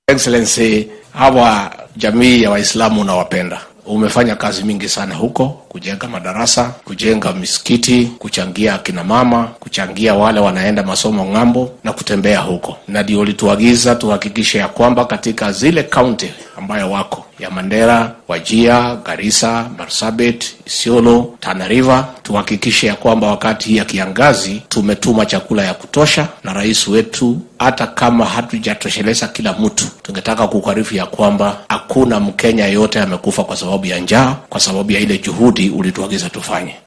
Excellency, hawa jamii ya Waislamu unawapenda umefanya kazi mingi sana huko, kujenga madarasa, kujenga misikiti, kuchangia akina mama, kuchangia wale wanaenda masomo ng'ambo na kutembea huko, na ndio ulituagiza tuhakikishe ya kwamba katika zile kaunti ambayo wako ya Mandera, Wajia, Garissa, Marsabit, Isiolo, Tana River, tuhakikishe ya kwamba wakati hii ya kiangazi tumetuma chakula ya kutosha, na rais wetu, hata kama hatujatosheleza kila mtu, tungetaka kukarifu ya kwamba hakuna Mkenya yote amekufa kwa sababu ya njaa, kwa sababu ya ile juhudi ulituagiza tufanye.